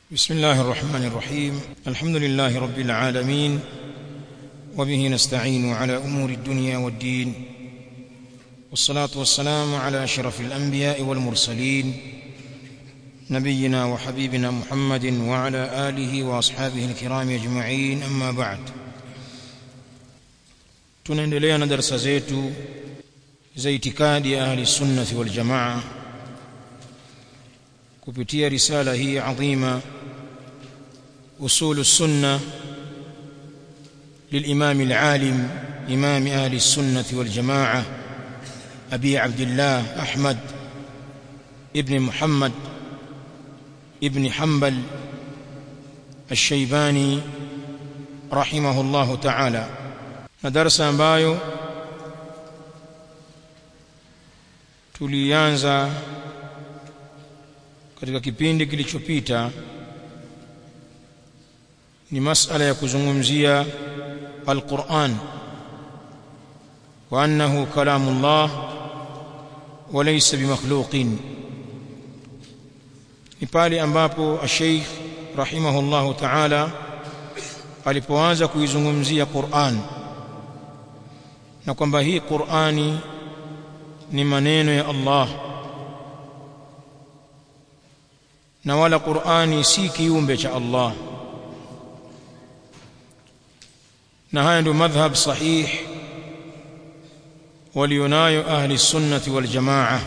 بسم الله الرحمن الرحيم الحمد لله رب العالمين وبه نستعين على امور الدنيا والدين والصلاه والسلام على اشرف الانبياء والمرسلين نبينا وحبيبنا محمد وعلى اله واصحابه الكرام اجمعين اما بعد tunaendelea na darasa zetu za itikadi ya ahli sunnati wal jamaa kupitia risala hii adhima usul السنه للامام العالم امام اهل السنه والجماعه ابي عبد الله احمد ابن محمد ابن حنبل الشيباني رحمه الله تعالى na darasa ambayo tulianza katika kipindi kilichopita ni masala ya kuzungumzia alquran wa annahu kalamullah wa laysa bimakhluqin ni pale ambapo ash-sheikh rahimahullahu ta'ala alipoanza kuizungumzia Qur'an na kwamba hii Qur'ani ni maneno ya Allah na wala Qur'ani si kiumbe cha Allah na haya ndio madhhab sahih walionayo ahli sunnati wal jamaa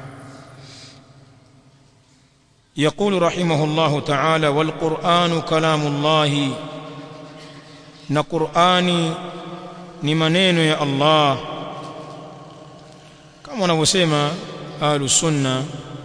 يقول رحمه الله تعالى والقرآن كلام الله na Qur'ani ni maneno ya Allah kama wanavyosema ahlus sunna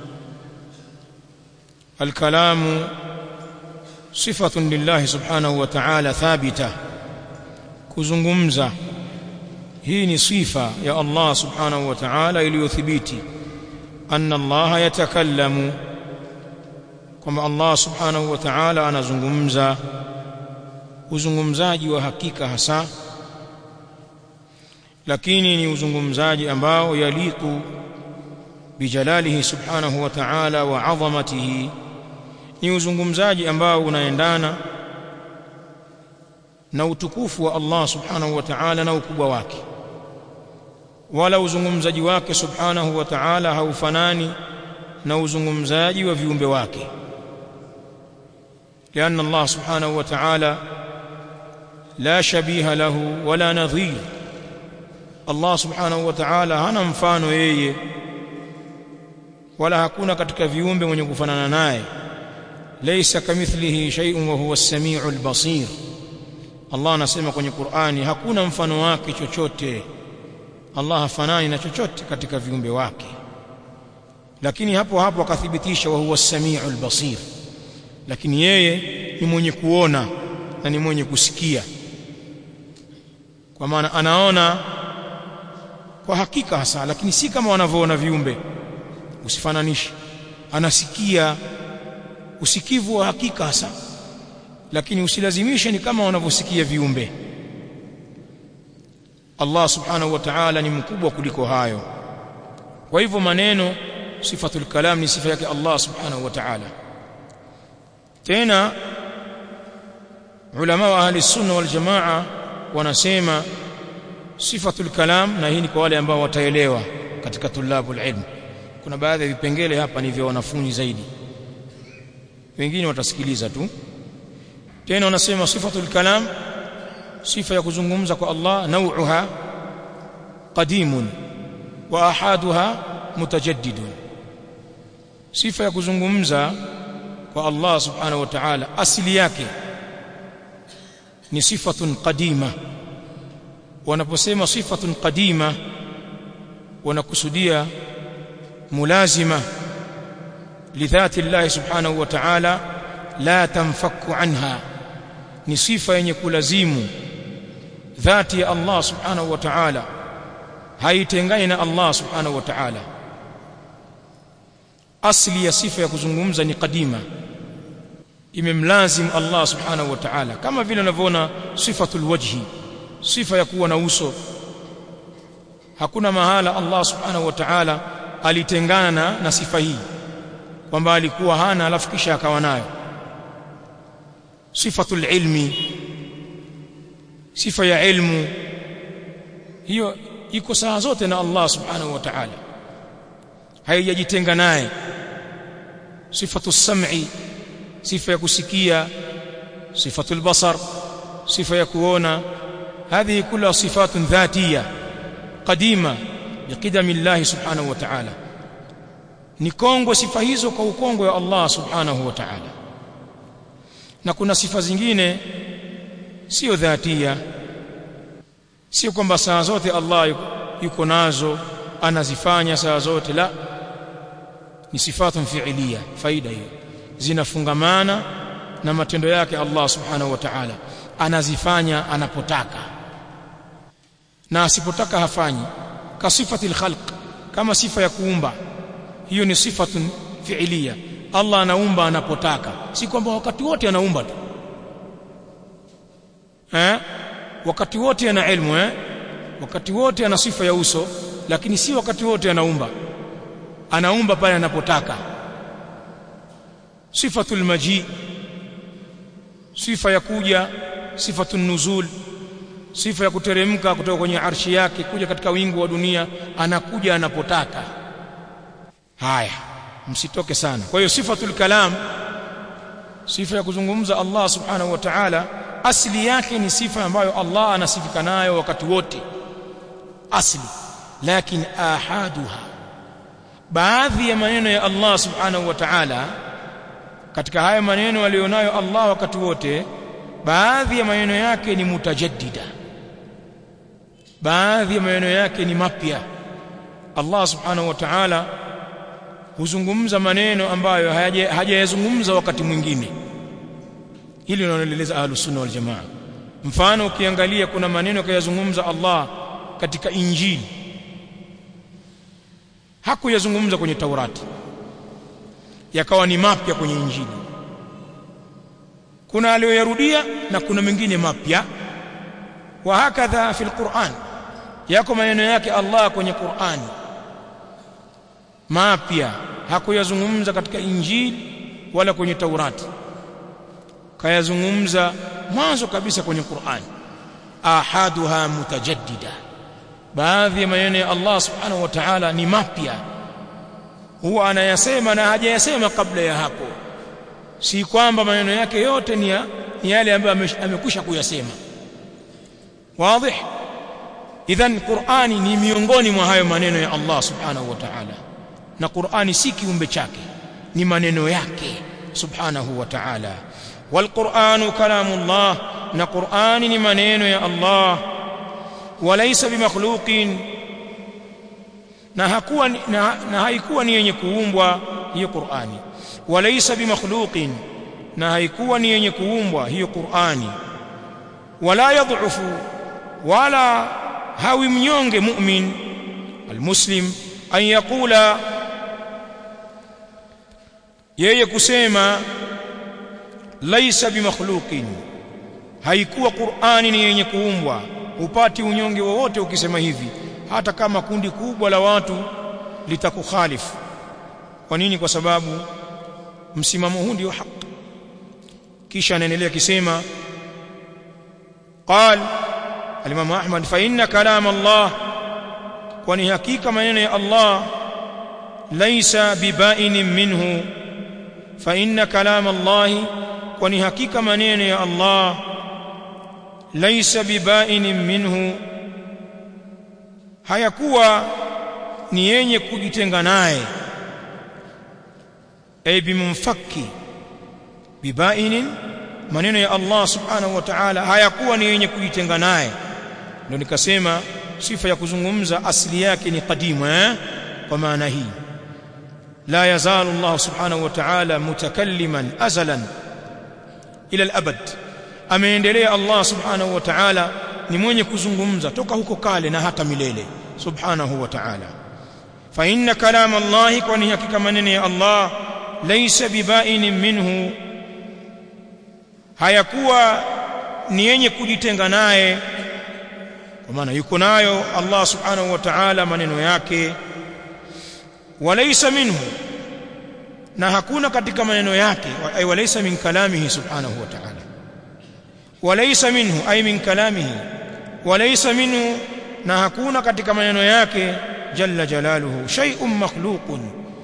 الكلام صفة لله سبحانه وتعالى ثابتة kuzungumza hii ni sifa ya Allah subhanahu wa ta'ala iliyothibiti anna Allah yatakallamu kwamba Allah subhanahu wa ta'ala anazungumza uzungumzaji wa hakika hasa lakini ni uzungumzaji ambao yaliku bijalalihi subhanahu wa ta'ala wa 'azamatihi ni uzungumzaji ambao unaendana na utukufu wa Allah subhanahu wa ta'ala na ukubwa wake wala uzungumzaji wake subhanahu wa ta'ala haufanani na uzungumzaji wa viumbe wake لأن الله سبحانه وتعالى لا شبيه له ولا نظير الله سبحانه وتعالى hana mfano yeye wala hakuna katika viumbe mwenye kufanana naye laysa kamithlihi shay'un wa huwa as-sami'ul basir Allah anasema kwenye Qur'ani hakuna mfano wake chochote Allah hafanani na chochote katika viumbe wake lakini hapo hapo akathibitisha wa huwa as-sami'ul basir lakini yeye ni mwenye kuona na ni mwenye kusikia kwa maana anaona kwa hakika hasa lakini si kama wanavyoona viumbe usifananishe anasikia usikivu wa hakika hasa lakini usilazimishe ni kama wanavyosikia viumbe Allah subhanahu wa ta'ala ni mkubwa kuliko hayo kwa hivyo maneno sifatul kalam ni sifa yake Allah subhanahu wa ta'ala tena ulama wa ahli sunna wal jamaa wanasema sifatul kalam na hii ni kwa wale ambao wataelewa katika tulabul ilm kuna baadhi ya vipengele hapa ni vya wanafunzi zaidi wengine watasikiliza tu tena wanasema sifatul kalam sifa ya kuzungumza kwa Allah nauha qadimun wa ahaduha mutajaddidun sifa ya kuzungumza kwa Allah subhanahu wa ta'ala asili yake ni sifatun qadima wanaposema sifatun qadima wanakusudia mulazima lidhati Allah subhanahu wa ta'ala la tanfaku anha ni sifa yenye kulazimu dhati ya Allah subhanahu wa ta'ala haitengani na Allah subhanahu wa ta'ala asli ya sifa ya kuzungumza ni qadima imemlazim Allah subhanahu wa ta'ala kama vile unavyoona sifatul wajhi sifa ya kuwa na uso hakuna mahala Allah subhanahu wa ta'ala alitengana na, na sifa hii kwamba alikuwa hana alafu kisha akawa nayo sifatul ilmi sifa ya ilmu hiyo iko saa zote na Allah subhanahu wa ta'ala haijajitenga naye sifatu sam'i sifa ya kusikia sifatu albasar sifa ya kuona هذه كلها صفات ذاتيه قديمه بقدم الله سبحانه وتعالى ni kongwe sifa hizo kwa ukongwe wa Allah subhanahu wa ta'ala na kuna sifa zingine sio dhatia sio kwamba saa zote Allah yuko nazo anazifanya saa zote la ni sifatun fi'liya faida hiyo zinafungamana na matendo yake Allah subhanahu wa ta'ala anazifanya anapotaka na asipotaka hafanyi ka sifati khalq kama sifa ya kuumba hiyo ni sifatun fi'liya Allah anaumba anapotaka si kwamba wakati wote anaumba tu eh wakati wote ana ilmu eh wakati wote ana sifa ya uso lakini si wakati wote anaumba anaumba pale anapotaka sifatul maji sifa ya kuja sifatun nuzul sifa ya kuteremka kutoka kwenye arshi yake kuja katika wingu wa dunia anakuja anapotaka haya msitoke sana kwa hiyo sifatul kalam sifa ya kuzungumza Allah subhanahu wa ta'ala asili yake ni sifa ambayo Allah anasifika nayo wakati wote asli lakini ahaduha baadhi ya maneno ya Allah subhanahu wa ta'ala katika haya maneno alionayo Allah wakati wote baadhi ya maneno yake ni mutajaddida baadhi ya maneno yake ni mapya Allah subhanahu wa ta'ala huzungumza maneno ambayo hajayazungumza wakati mwingine hili linaloeleza ahlus sunna wal jamaa mfano ukiangalia kuna maneno kayazungumza Allah katika injili hakuyazungumza kwenye taurati yakawa ni mapya kwenye injili kuna aliyoyarudia na kuna mengine mapya wa hakadha fil Qur'an yako maneno yake Allah kwenye Qur'ani mapya hakuyazungumza katika injili wala kwenye taurati kayazungumza mwanzo kabisa kwenye Qur'ani ahaduha mutajaddida baadhi ya maneno ya Allah subhanahu wa ta'ala ni mapya huwa anayasema na hajayasema kabla ya hapo si kwamba maneno yake yote ni, ya, ni yale ambayo amekwisha kuyasema wazi idhan Qur'ani ni miongoni mwa hayo maneno ya Allah subhanahu wa ta'ala na Qur'ani si kiumbe chake ni maneno yake subhanahu wa ta'ala والقرآن كلام الله na Qur'ani ni maneno ya Allah walaysa bimakhluqin na hakuwa na, na haikuwa ni yenye kuumbwa hiyo Qur'ani walaysa bimakhluqin na haikuwa ni yenye kuumbwa hiyo Qur'ani wala yadhufu wala hawi mnyonge mu'min almuslim an yaqula yeye kusema laisa bimakhluqin haikuwa Qur'ani ni yenye kuumbwa upati unyonge wowote ukisema hivi hata kama kundi kubwa la watu litakukhalifu kwa nini kwa sababu msimamo huu ndio haki kisha anaendelea kisema قال الامام احمد فان كلام الله kwani hakika maneno ya Allah laisa bibainin minhu fa inna kalam Allah kwani hakika maneno ya Allah laisa bibainin minhu hayakuwa ni yenye kujitenga naye ay bimumfakki bibainin maneno ya Allah subhanahu wa ta'ala hayakuwa ni yenye kujitenga naye ndio nikasema sifa ya kuzungumza asili yake ni qadimu eh kwa maana hii la yazalu Allah subhanahu wa ta'ala mutakalliman azalan ila al-abad ameendelea Allah subhanahu wa ta'ala ni mwenye kuzungumza toka huko kale na hata milele subhanahu wa ta'ala fa inna kalam Allah kwani hakika maneno ya Allah laysa bibainin minhu hayakuwa ni yenye kujitenga naye kwa maana yuko nayo Allah subhanahu wa ta'ala maneno yake walaysa minhu na hakuna katika maneno yake ay walaysa min kalamihi subhanahu wa ta'ala walaysa minhu ay min kalamihi walaysa minhu na hakuna katika maneno yake jalla jalaluhu shay'un makhluqun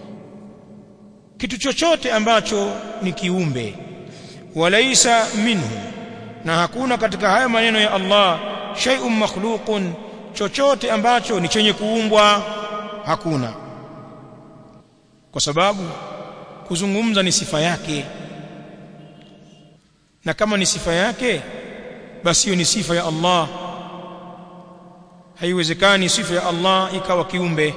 kitu chochote ambacho ni kiumbe walaysa minhu na hakuna katika haya maneno ya Allah shay'un makhluqun chochote ambacho ni chenye kuumbwa hakuna kwa sababu kuzungumza ni sifa yake na kama ni sifa yake basi hiyo ni sifa ya Allah haiwezekani sifa ya Allah ikawa kiumbe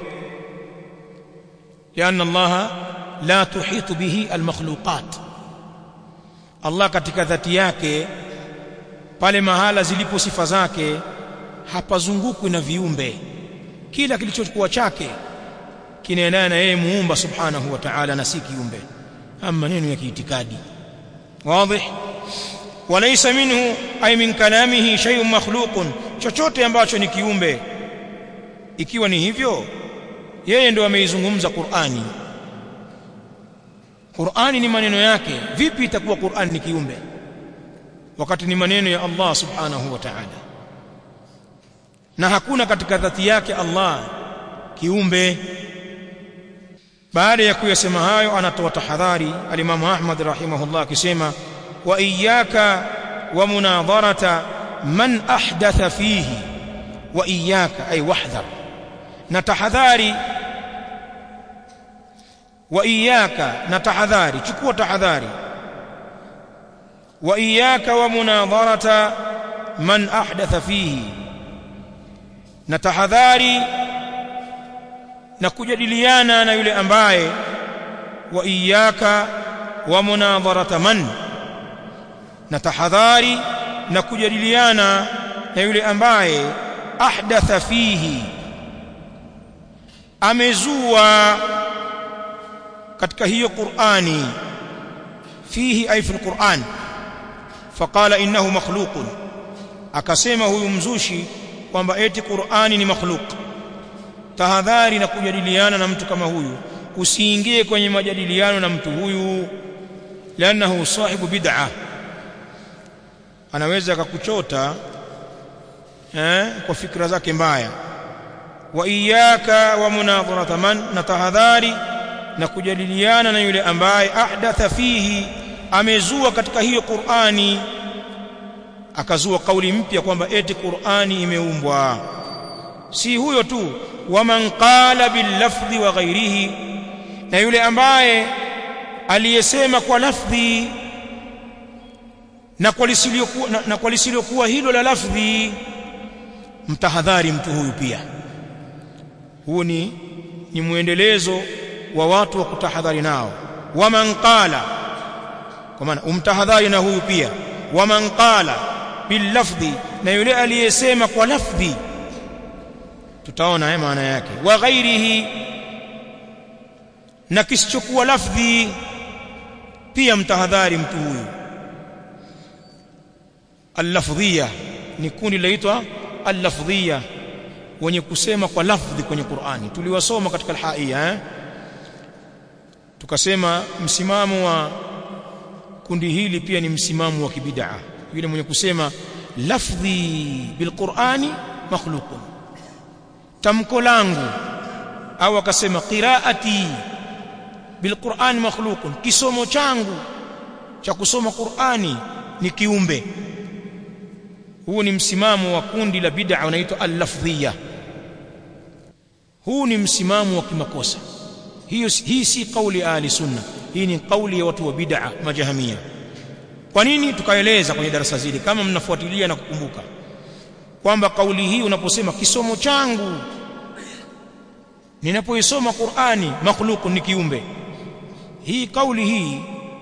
لأن الله لا تحيط به المخلوقات Allah katika dhati yake pale mahala zilipo sifa zake hapazungukwi na viumbe kila kilichokuwa chake kinaendana na yeye muumba subhanahu wa ta'ala na si kiumbe ama maneno ya kiitikadi wazi walaysa minhu ay min kalamihi shay'un makhluqun chochote ambacho ni kiumbe ikiwa ni hivyo yeye ndio ameizungumza Qur'ani Qur'ani ni maneno yake vipi itakuwa Qur'ani ni kiumbe wakati ni maneno ya Allah subhanahu wa ta'ala na hakuna katika dhati yake Allah kiumbe baada ya kuyasema hayo anatoa tahadhari alimamu Ahmad rahimahullah akisema wa iyyaka wa munadharata man ahdatha fihi wa iyyaka ay wahdhar na tahadhari wa iyyaka na tahadhari chukua tahadhari wa iyyaka wa munadharata man ahdatha fihi na tahadhari na kujadiliana na yule ambaye wa iyyaka wa munadharata man na tahadhari na kujadiliana na yule ambaye ahdatha fihi amezua katika hiyo Qur'ani fihi ay fi al-Qur'an faqala innahu makhluqun akasema huyu mzushi kwamba eti Qur'ani ni makhluq tahadhari na kujadiliana na mtu kama huyu usiingie kwenye majadiliano na mtu huyu lanahu sahibu bid'ah anaweza akakuchota eh kwa fikra zake mbaya wa iyyaka wa munadharata man na tahadhari na kujadiliana na yule ambaye ahdatha fihi amezua katika hiyo Qur'ani akazua kauli mpya kwamba eti Qur'ani imeumbwa si huyo tu waman qala bil lafdhi wa ghairihi na yule ambaye aliyesema kwa lafdhi na kwa lisiliokuwa na, na kwa lisiliokuwa hilo la lafdhi mtahadhari mtu huyu pia huu ni ni muendelezo wa watu wa kutahadhari nao waman qala kwa maana umtahadhari na huyu pia waman qala bil lafdhi na yule aliyesema kwa lafdhi tutaona maana yake wa ghairihi na kisichokuwa lafdhi pia mtahadhari mtu huyu al-lafdhiyya ni kundi laitwa al-lafdhiyya wenye kusema kwa lafdhi kwenye Qur'ani tuliwasoma katika al-haiya eh? tukasema msimamo wa kundi hili pia ni msimamo wa kibid'a yule mwenye kusema lafdhi bilqur'ani makhluqun tamko langu au akasema qiraati bilqur'ani makhluqun kisomo changu cha kusoma Qur'ani ni kiumbe huu ni msimamo wa kundi la bid'a unaitwa al-lafdhiyya huu ni msimamo wa kimakosa hiyo hii si kauli ahli sunna hii ni kauli ya watu wa bid'a majahamia kwa nini tukaeleza kwenye darasa zile kama mnafuatilia na kukumbuka kwamba kauli hii unaposema kisomo changu ninapoisoma Qur'ani makhluq ni kiumbe hii kauli hii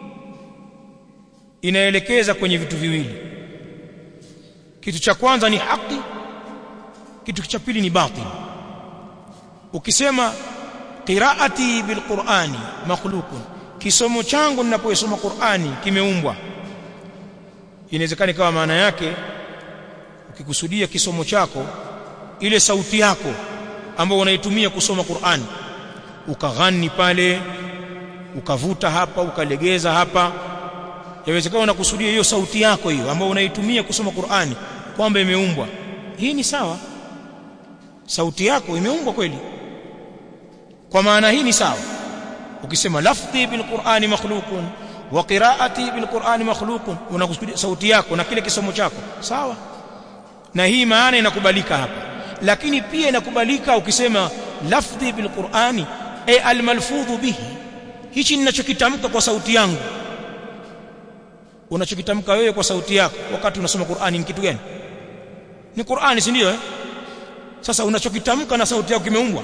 inaelekeza kwenye vitu viwili kitu cha kwanza ni haki kitu cha pili ni batil ukisema qiraati bilqur'ani makhluqun kisomo changu ninapoisoma Qur'ani kimeumbwa inawezekana kama maana yake ukikusudia kisomo chako ile sauti yako ambayo unaitumia kusoma Qur'ani ukaghani pale ukavuta hapa ukalegeza hapa yawezekana unakusudia hiyo sauti yako hiyo ambayo unaitumia kusoma Qur'ani kwamba imeumbwa hii ni sawa sauti yako imeumbwa kweli kwa maana hii ni sawa ukisema lafdhi bil Qur'ani makhluqun wa qira'ati bil Qur'ani makhluqun unakusudia sauti yako na kile kisomo chako sawa na hii maana inakubalika hapa lakini pia inakubalika ukisema lafdhi bil Qur'ani ay al malfudhu bihi hichi ninachokitamka kwa sauti yangu unachokitamka wewe kwa sauti yako wakati unasoma Qur'ani ni kitu gani ni Qur'ani si ndio eh sasa unachokitamka na sauti yako kimeumbwa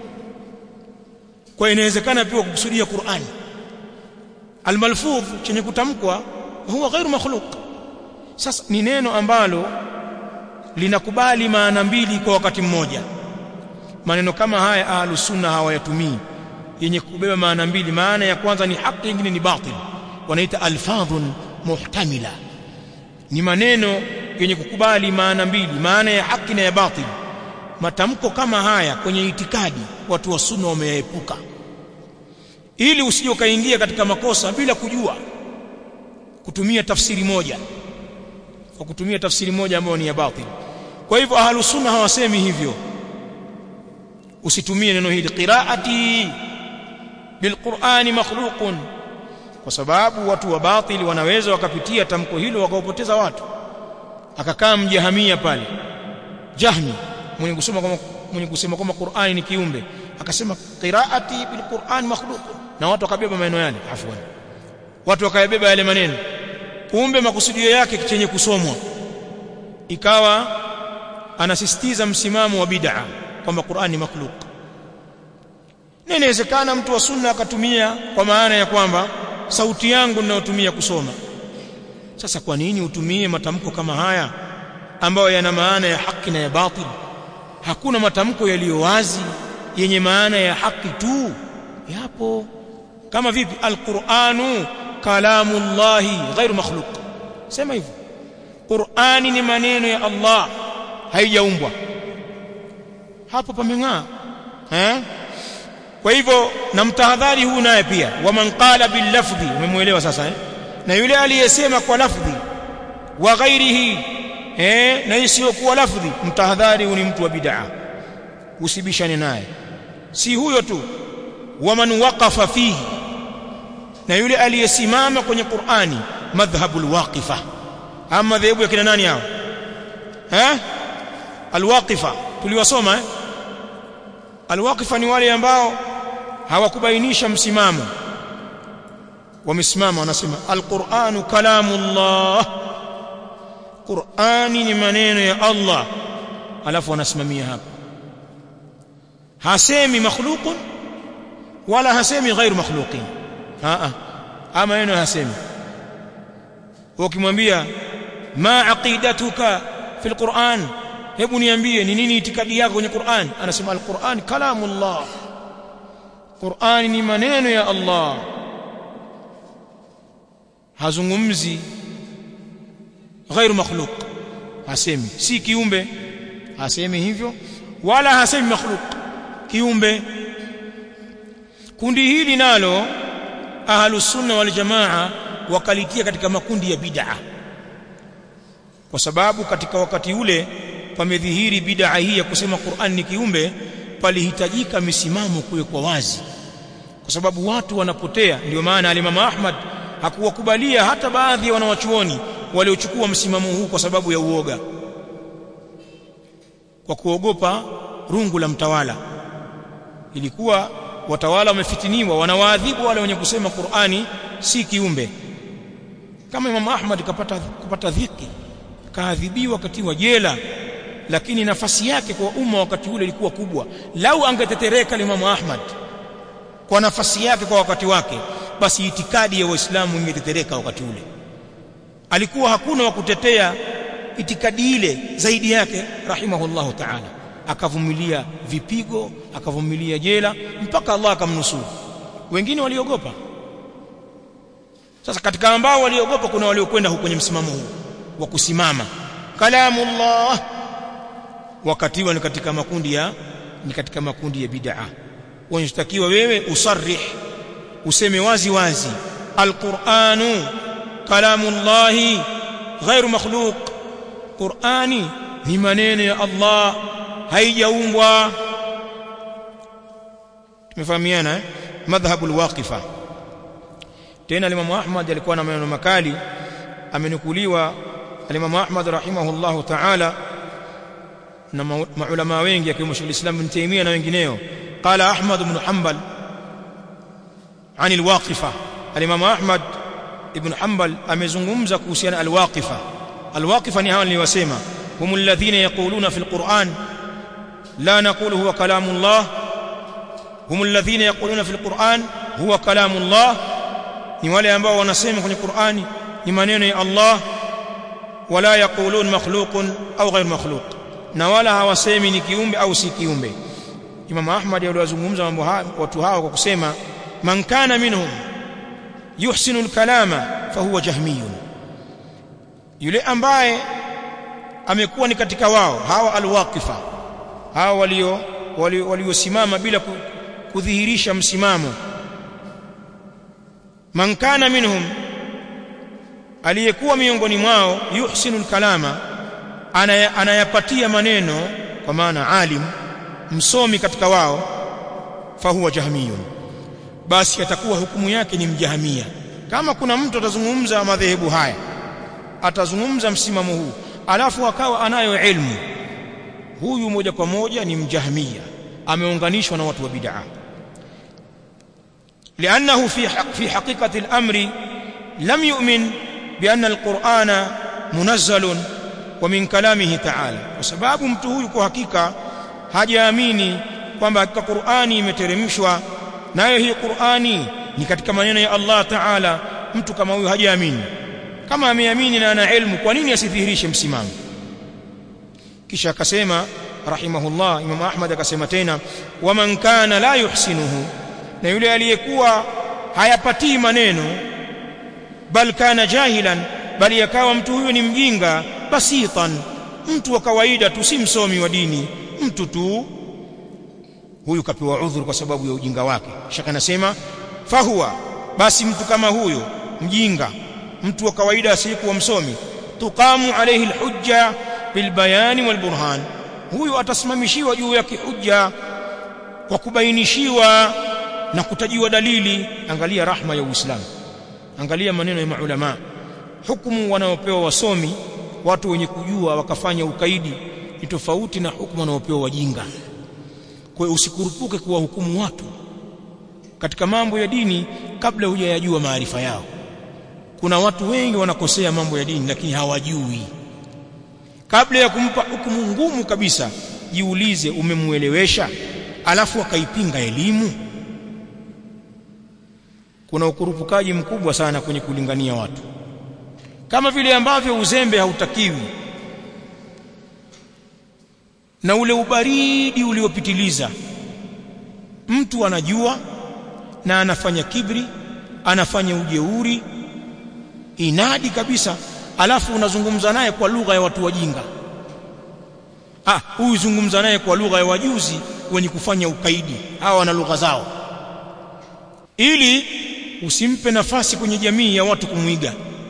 kwa inawezekana pia kukusudia Qur'ani almalfudh chenye kutamkwa huwa ghairu makhluq sasa ni neno ambalo linakubali maana mbili kwa wakati mmoja maneno kama haya ahlus sunna hawayatumii yenye kubeba maana mbili maana ya kwanza ni haki nyingine ni batil wanaita alfadhun muhtamila ni maneno yenye kukubali maana mbili maana ya haki na ya batil matamko kama haya kwenye itikadi watu wa sunna wameyaepuka ili usije ukaingia katika makosa bila kujua kutumia tafsiri moja kwa kutumia tafsiri moja ambayo ni ya batil kwa hivyo ahlus sunna hawasemi hivyo usitumie neno hili qiraati bilqur'ani makhluqun kwa sababu watu wa batili wanaweza wakapitia tamko hilo wakaupoteza watu akakaa mjahamia pale jahmi mwenye kusema kama mwenye kusema kama Qur'ani ni kiumbe akasema qiraati bilqur'an makhluq na watu wakabeba maneno yale afwan watu wakayabeba yale maneno kumbe makusudio yake chenye kusomwa ikawa anasisitiza msimamo wa bid'a kwamba Qur'an ni makhluq na inawezekana mtu wa sunna akatumia kwa maana ya kwamba sauti yangu ninayotumia kusoma sasa kwa nini utumie matamko kama haya ambayo yana maana ya haki na ya batil hakuna matamko yaliyo wazi yenye maana ya haki tu yapo kama vipi alquranu kalamullahi ghairu makhluq sema hivyo qurani ni maneno ya Allah haijaumbwa hapo pameng'aa eh kwa hivyo na mtahadhari huu naye pia waman qala bil lafdhi umemuelewa sasa eh na yule aliyesema kwa lafdhi wa ghairihi eh na isiyokuwa lafdhi mtahadhari huu ni mtu wa bid'a usibishane naye si huyo tu waman waqafa fihi na yule aliyesimama kwenye Qur'ani madhhabul waqifa ama dhehebu ya kina nani hao eh alwaqifa tuliwasoma eh alwaqifa ni wale ambao hawakubainisha msimamo wamesimama wanasema alquranu kalamullah qurani ni maneno ya Allah alafu wanasimamia hapa hasemi makhluqun wala hasemi ghairu makhluqin a a maneno hasemi ukimwambia ma aqidatuka fil quran hebu niambie ni nini itikadi yako kwenye Qur'an anasema al-Qur'an kalamullah Qur'an ni maneno ya Allah hazungumzi ghairu makhluq hasemi si kiumbe hasemi hivyo wala hasemi makhluq kiumbe kundi hili nalo ahlus sunna wal jamaa wakalitia katika makundi ya bid'a kwa sababu katika wakati ule pamedhihiri bid'a hii ya kusema Qur'an ni kiumbe palihitajika misimamo kuwekwa wazi kwa sababu watu wanapotea ndio maana alimamu Ahmad hakuwakubalia hata baadhi ya wanawachuoni waliochukua msimamo huu kwa sababu ya uoga kwa kuogopa rungu la mtawala ilikuwa watawala wamefitiniwa wanawaadhibu wale wenye kusema Qur'ani si kiumbe kama Imam Ahmad kapata kupata dhiki kaadhibiwa wakati wa jela lakini nafasi yake kwa umma wakati ule ilikuwa kubwa lau angetetereka Imam Ahmad kwa nafasi yake kwa wakati wake basi itikadi ya waislamu ingetetereka wakati ule alikuwa hakuna wa kutetea itikadi ile zaidi yake rahimahullahu ta'ala akavumilia vipigo akavumilia jela mpaka Allah akamnusuru wengine waliogopa sasa katika ambao waliogopa kuna waliokwenda huko kwenye msimamo huu wa kusimama kalamullah wakatiwa ni katika makundi ya ni katika makundi ya bid'a unashtakiwa wewe usarrih useme wazi wazi alquranu kalamullahi ghairu makhluq qurani ni maneno ya Allah haijaumbwa tumefahamiana eh? madhhabu alwaqifa tena Imam Ahmad alikuwa na maneno makali amenukuliwa Imam Ahmad rahimahullahu ta'ala na maulama wengi akiwemo Sheikh Islam Ibn Taymiyyah na wengineo qala Ahmad ibn Hanbal عن الواقفة الإمام أحمد ابن حنبل amezungumza kuhusiana alwaqifa alwaqifa ni hawa niliwasema hum alladhina yaquluna fi alquran la naqulu huwa kalamu Allah hum alladhina yaquluna fi alquran huwa kalamu Allah ni wale ambao wanasema kwenye Qur'ani ni maneno ya Allah wala yaqulun makhluqun au ghayr makhluq na wala hawasemi ni kiumbe au si kiumbe Imam Ahmad aliwazungumza mambo haya watu hao kwa kusema man kana minhum yuhsinu al-kalama fahuwa jahmiyun yule ambaye amekuwa ni katika wao hawa alwaqifa hawa walio waliosimama bila kudhihirisha msimamo man kana minhum aliyekuwa miongoni mwao yuhsinu al-kalama anayapatia maneno kwa maana alim msomi katika wao fahuwa jahmiyun basi atakuwa hukumu yake ni mjahamia kama kuna mtu atazungumza madhehebu haya atazungumza msimamo huu alafu akawa anayo ilmu huyu moja kwa moja ni mjahamia ameunganishwa na watu wa bid'a لانه في حق في حقيقه الامر لم يؤمن بان القران منزل ومن كلامه تعالى وسبب mtu huyu kwa hakika hajaamini kwamba hakika Qur'ani imeteremshwa nayo hii Qur'ani ni katika maneno ya Allah Ta'ala mtu kama huyu hajaamini kama ameamini na ana ilmu kwa nini asidhihirishe msimamo kisha akasema rahimahullah Imam Ahmad akasema tena waman kana la yuhsinuhu na yule aliyekuwa hayapatii maneno bal kana jahilan bali yakawa mtu huyo ni mjinga basitan mtu wa kawaida tu si msomi wa dini mtu tu huyu kapewa udhuru kwa sababu ya ujinga wake shaka anasema fahuwa basi mtu kama huyo mjinga mtu wa kawaida asiyekuwa msomi tuqamu alayhi alhujja bilbayani walburhan huyu atasimamishiwa juu yake hujja kwa kubainishiwa na kutajiwa dalili angalia rahma ya uislamu angalia maneno ya maulama hukumu wanaopewa wasomi watu wenye kujua wakafanya ukaidi ni tofauti na hukumu wanaopewa wajinga kwa hiyo usikurupuke kuwahukumu watu katika mambo ya dini kabla hujayajua maarifa yao kuna watu wengi wanakosea mambo ya dini lakini hawajui kabla ya kumpa hukumu ngumu kabisa jiulize umemuelewesha alafu akaipinga elimu kuna ukurupukaji mkubwa sana kwenye kulingania watu kama vile ambavyo uzembe hautakiwi na ule ubaridi uliopitiliza mtu anajua na anafanya kibri anafanya ujeuri inadi kabisa alafu unazungumza naye kwa lugha ya watu wajinga ah huyu zungumza naye kwa lugha ya wajuzi wenye kufanya ukaidi hawa wana lugha zao ili usimpe nafasi kwenye jamii ya watu kumwiga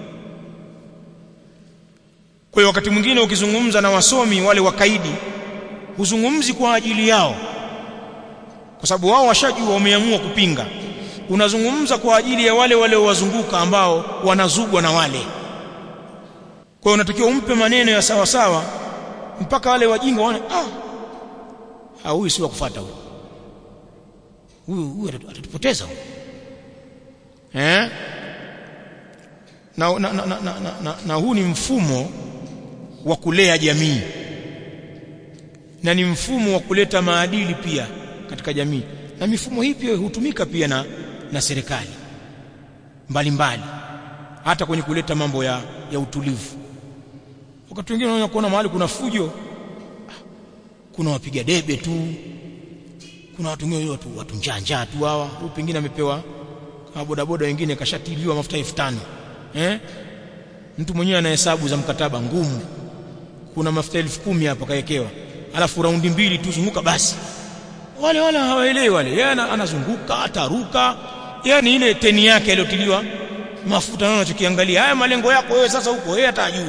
kwa hiyo wakati mwingine ukizungumza na wasomi wale wakaidi huzungumzi kwa ajili yao kwa sababu wao washajua wameamua kupinga unazungumza kwa ajili ya wale waliowazunguka ambao wanazugwa na wale kwa hiyo unatakiwa umpe maneno ya sawa sawa mpaka wale wajinga waone ah huyu si wa kufuata huyu huyu huyu atatupoteza huyu eh na na, na, na, na, na, na huu ni mfumo wa kulea jamii na ni mfumo wa kuleta maadili pia katika jamii na mifumo hii pia hutumika pia na na serikali mbalimbali hata kwenye kuleta mambo ya ya utulivu wakati wengine unaona kuona mahali kuna fujo kuna wapiga debe tu kuna watu wengine watu, watu njanja tu hawa huyu pengine amepewa kama bodaboda wengine kashatiliwa mafuta 5000 eh mtu mwenyewe ana hesabu za mkataba ngumu kuna mafuta 10000 hapa kaekewa alafu raundi mbili tu zunguka basi wale wale hawaelewi wale yeye anazunguka ataruka yani ile teni yake iliyotiliwa mafuta naona unachokiangalia haya malengo yako wewe sasa huko yeye hata ajui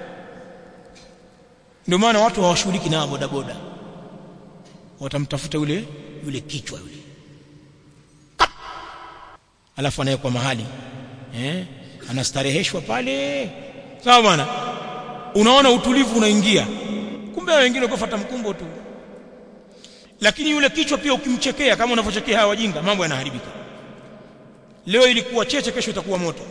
ndio maana watu hawashughuliki na boda boda watamtafuta yule yule kichwa yule alafu anawekwa mahali eh anastareheshwa pale sawa bwana unaona utulivu unaingia kumbe wengine kufuata mkumbo tu lakini yule kichwa pia ukimchekea kama unavyochekea hawa wajinga mambo yanaharibika leo ilikuwa cheche kesho itakuwa moto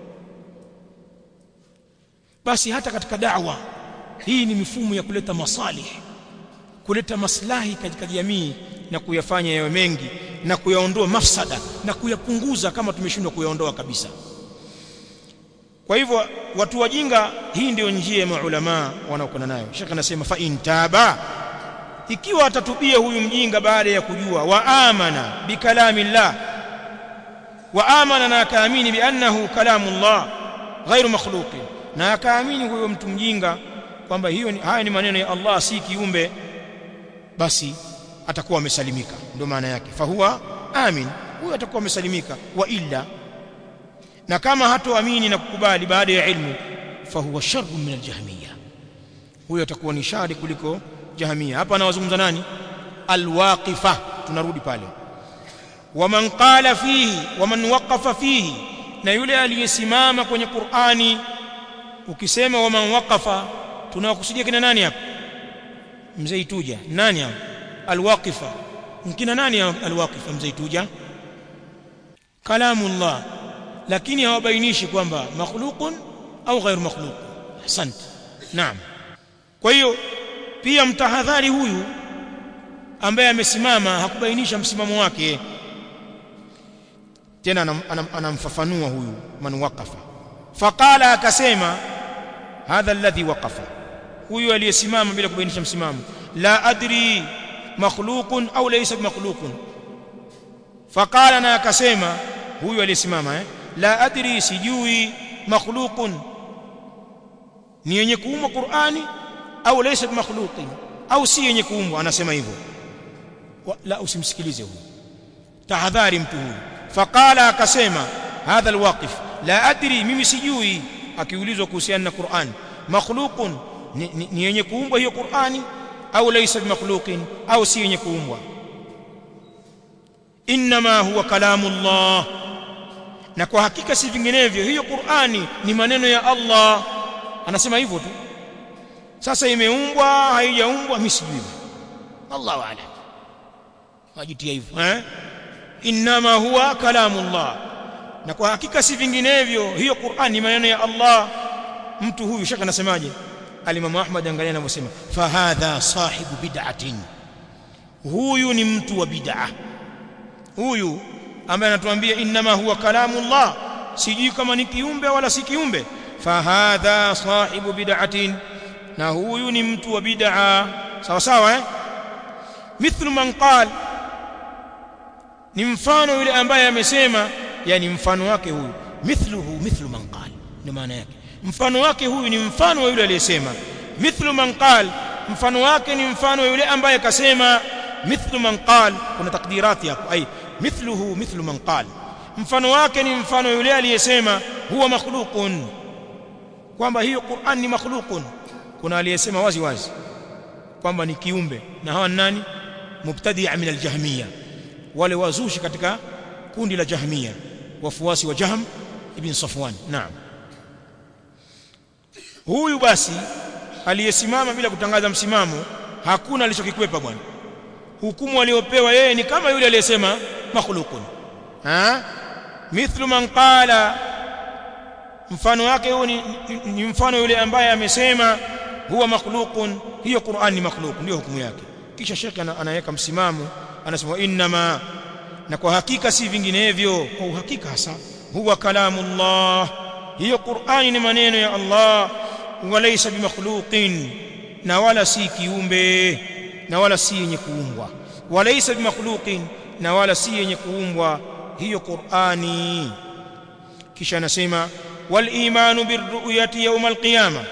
basi hata katika da'wa hii ni mifumo ya kuleta masalih kuleta maslahi katika jamii na kuyafanya yawe mengi na kuyaondoa mafsada na kuyapunguza kama tumeshindwa kuyaondoa kabisa kwa hivyo watu wajinga hii ndio njia ya maulama wanaokwenda nayo shekh anasema fa intaba ikiwa atatubia huyu mjinga baada ya kujua wa amana bikalami llah wa amana na akaamini biannahu kalamu llah ghairu makhluqin na akaamini huyo mtu mjinga kwamba hiyo ni, haya ni maneno ya Allah si kiumbe basi atakuwa amesalimika ndio maana yake fahuwa amin huyo atakuwa amesalimika wa illa na kama hatoamini na kukubali baada ya ilmu fahuwa sharrun min aljahmiya huyo atakuwa ni shari kuliko jahmiya hapa anawazungumza nani alwaqifa tunarudi pale waman qala fihi waman waqafa fihi na yule aliyesimama kwenye Qur'ani ukisema waman waqafa tunawakusudia kina nani hapa mzee ituja nani hapa alwaqifa kina nani alwaqifa mzee ituja kalamullah lakini hawabainishi kwamba makhluqun au ghairu makhluq asante naam kwa hiyo pia mtahadhari huyu ambaye amesimama hakubainisha msimamo wake tena anamfafanua huyu man waqafa faqala akasema hadha alladhi waqafa huyu aliyesimama bila kubainisha msimamo la adri makhluqun au laysa makhluqun faqala na akasema huyu aliyesimama eh la adri sijui makhluqun ni yenye kuumwa Qur'ani au laysa makhluqin au si yenye kuumbwa anasema hivyo la usimsikilize huyu tahadhari mtu huyu faqala akasema hadha alwaqif la adri mimi sijui akiulizwa kuhusiana na Qur'an makhluqun ni, ni, ni yenye kuumbwa hiyo Qur'ani au laysa bimakhluqin au si yenye kuumbwa inma huwa kalamu Allah na kwa hakika si vinginevyo hiyo Qur'ani ni maneno ya Allah anasema hivyo tu sasa imeumbwa haijaumbwa mimi sijui Allahu a'lam wajitia hivyo eh inma huwa kalamu Allah na kwa hakika si vinginevyo hiyo Qur'an ni maneno ya Allah mtu huyu shaka anasemaje alimamu Ahmad angalia anavyosema fa hadha sahibu bid'atin huyu ni mtu wa bid'ah huyu ambaye anatuambia inma huwa kalamu Allah sijui kama ni kiumbe wala si kiumbe fa hadha sahibu bid'atin na huyu ni mtu wa bid'a sawa sawa eh mithlu man qala ni mfano yule ambaye amesema yani mfano wake huyu mithluhu mithlu man qala ndio maana yake mfano wake huyu ni mfano wa yule aliyesema mithlu man qala mfano wake ni mfano wa yule ambaye kasema mithlu man qala kuna takdirati hapo ai mithluhu mithlu man qala mfano wake ni mfano wa yule aliyesema huwa makhluqun kwamba hiyo Qur'an ni makhluqun kuna aliyesema wazi wazi kwamba ni kiumbe na hawa nani mubtadi'a min al-jahmiyya wale wazushi katika kundi la jahmia wafuasi wa jahm ibn safwan naam huyu basi aliyesimama bila kutangaza msimamo hakuna alichokikwepa bwana hukumu aliyopewa yeye ni kama yule aliyesema makhluqun ha mithlu man qala mfano wake huo ni, ni, ni mfano yule ambaye amesema huwa makhluqun hiyo Qur'an ni makhluq ndio hukumu yake kisha shekhe anaweka msimamo anasema inma na kwa hakika si vinginevyo kwa uhakika hasa huwa kalamullah hiyo Qur'ani ni maneno ya Allah walaysa bimakhluqin na wala si kiumbe na wala si yenye kuumbwa walaysa bimakhluqin na wala si yenye kuumbwa hiyo Qur'ani kisha anasema wal imanu birru'yati yawm alqiyama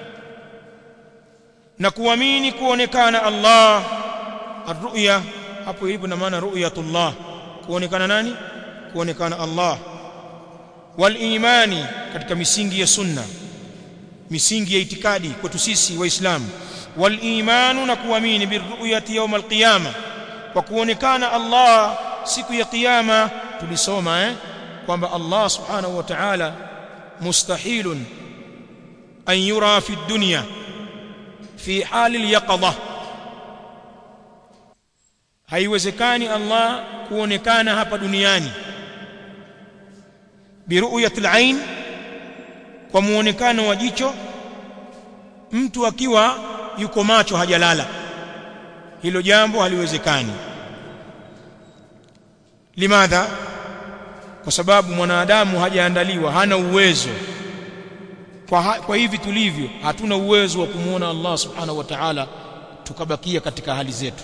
na kuamini kuonekana Allah arru'ya hapo ilipo na maana ru'yatullah kuonekana nani kuonekana Allah wal imani katika misingi ya sunna misingi ya itikadi kwetu sisi waislamu wal imanu na kuamini birru'yati yawm alqiyama kwa kuonekana Allah siku ya kiyama tulisoma eh kwamba Allah subhanahu wa ta'ala mustahilun an yura fi dunya fi hali al-yaqadha haiwezekani Allah kuonekana hapa duniani biruyati al-ain kwa muonekano wa jicho mtu akiwa yuko macho hajalala hilo jambo haliwezekani limadha kwa sababu mwanadamu hajaandaliwa hana uwezo kwa, ha, kwa hivi tulivyo hatuna uwezo wa kumuona Allah subhanahu wa ta'ala tukabakia katika hali zetu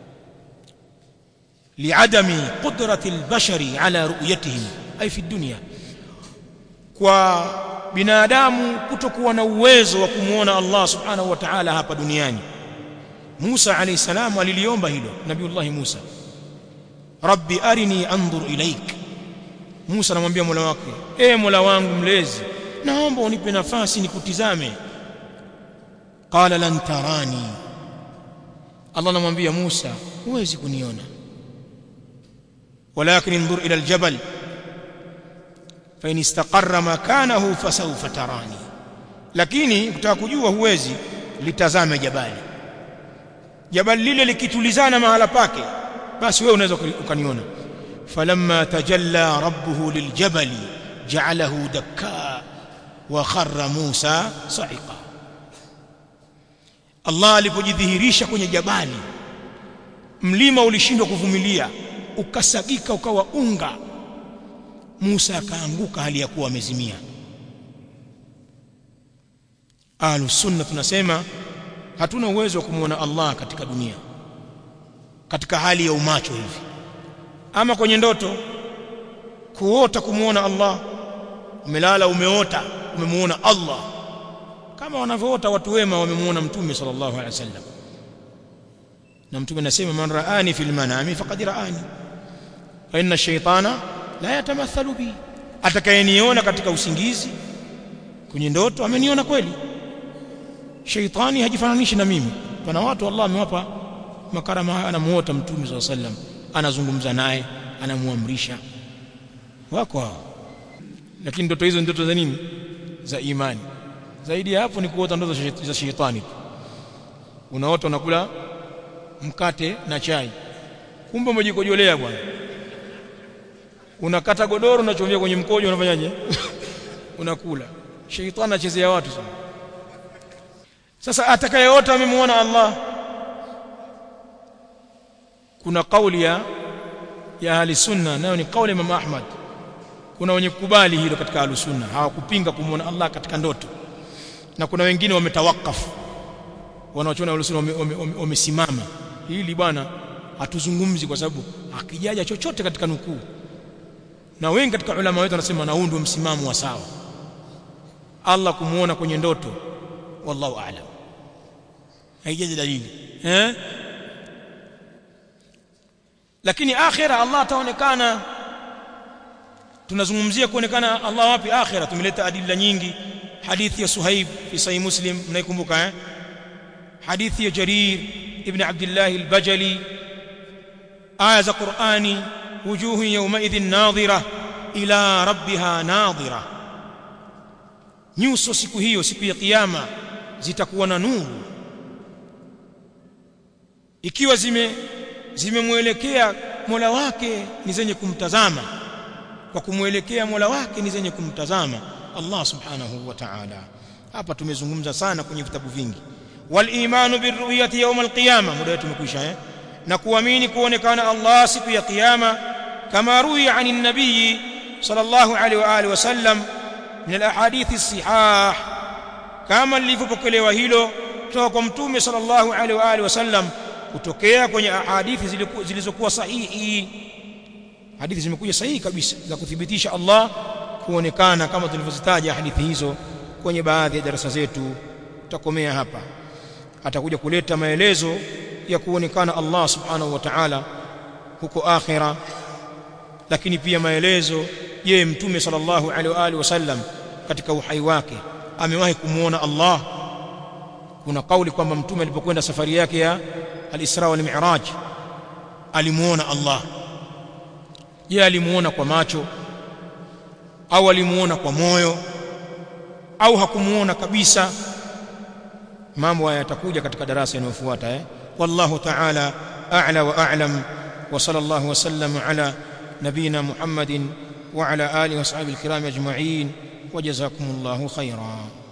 liadami qudrati albashari ala ru'yatihim ay fi dunya kwa binadamu kutokuwa na uwezo wa kumuona Allah subhanahu wa ta'ala hapa duniani Musa alayhi salam aliliomba hilo Nabiullah Musa Rabbi arini anzur ilaik Musa anamwambia Mola wake e Mola wangu mlezi naomba unipe nafasi nikutizame qala lan tarani Allah anamwambia Musa huwezi kuniona walakin انظر ila aljabal fa in istaqarra makanahu fasawfa tarani lakini ukitaka kujua huwezi litazame jabali jabali lile likitulizana mahala pake basi wewe unaweza ukaniona falamma tajalla rabbuhu liljabali ja'alahu dakka wa kharra Musa sa'iqa Allah alipojidhihirisha kwenye jabali mlima ulishindwa kuvumilia ukasagika ukawa unga Musa akaanguka hali ya kuwa amezimia Ahlus sunna tunasema hatuna uwezo wa kumwona Allah katika dunia katika hali ya umacho hivi ama kwenye ndoto kuota kumwona Allah umelala umeota umemuona Allah kama wanavyoota watu wema wamemuona mtume sallallahu alaihi wasallam na mtume anasema man raani fil manami faqad raani fa inna shaytana la yatamathalu bi atakayeniona katika usingizi kwenye ndoto ameniona kweli shaitani hajifananishi na mimi pana watu Allah amewapa makarama haya anamuota mtume sallallahu alaihi wasallam anazungumza naye anamuamrisha wako hao lakini ndoto hizo ndoto za nini za imani zaidi ya hapo ni kuota ndoto za shetani unaota unakula mkate na chai kumbe umejikojolea bwana unakata godoro unachomia kwenye mkojo unafanyaje unakula shetani anachezea watu sana sasa atakayeota amemuona Allah kuna kauli ya ya ahli sunna nayo ni kauli ya Imam Ahmad kuna wenye kukubali hilo katika ahli sunna hawakupinga kumuona Allah katika ndoto na kuna wengine wametawakafu wanaochona ahli sunna wamesimama hili bwana hatuzungumzi kwa sababu akijaja chochote katika nukuu na wengi katika ulama wetu wanasema na huu ndio msimamo wa sawa Allah kumuona kwenye ndoto wallahu a'lam haijaji dalili eh lakini akhira Allah ataonekana tunazungumzia kuonekana Allah wapi akhira tumeleta adila nyingi hadithi ya Suhaib fi sahih Muslim mnaikumbuka eh hadithi ya Jarir ibn Abdullah al-Bajali aya za Qur'ani wujuhu yawma idhin nadhira ila rabbiha nadhira nyuso siku hiyo siku ya kiyama zitakuwa na nuru ikiwa zime zimemwelekea Mola wake ni zenye kumtazama kwa kumwelekea Mola wake ni zenye kumtazama Allah subhanahu wa ta'ala hapa tumezungumza sana kwenye vitabu vingi wal imanu birru'yati yawm alqiyama muda wetu umekwisha eh na kuamini kuonekana Allah siku ya kiyama kama ruya anin nabii sallallahu alaihi wa alihi wasallam min alahadith as-sihah kama lilivyopokelewa hilo kutoka kwa mtume sallallahu alaihi wa alihi wasallam kutokea kwenye hadithi zilizokuwa sahihi hadithi zimekuja sahihi kabisa za kuthibitisha Allah kuonekana kama tulivyozitaja hadithi hizo kwenye baadhi ya darasa zetu tutakomea hapa atakuja kuleta maelezo ya kuonekana Allah subhanahu wa ta'ala huko akhira lakini pia maelezo je mtume sallallahu alaihi wa alihi wasallam katika uhai wake amewahi kumuona Allah kuna kauli kwamba mtume alipokwenda safari yake ya al-Isra wal Mi'raj alimuona Allah je alimuona kwa macho au alimuona kwa moyo au hakumuona kabisa mambo haya yatakuja katika darasa inayofuata eh wallahu ta'ala a'la wa a'lam wa sallallahu wa sallam ala nabina muhammadin wa ala alihi wa sahbihi alkiram ajma'in wa jazakumullahu khairan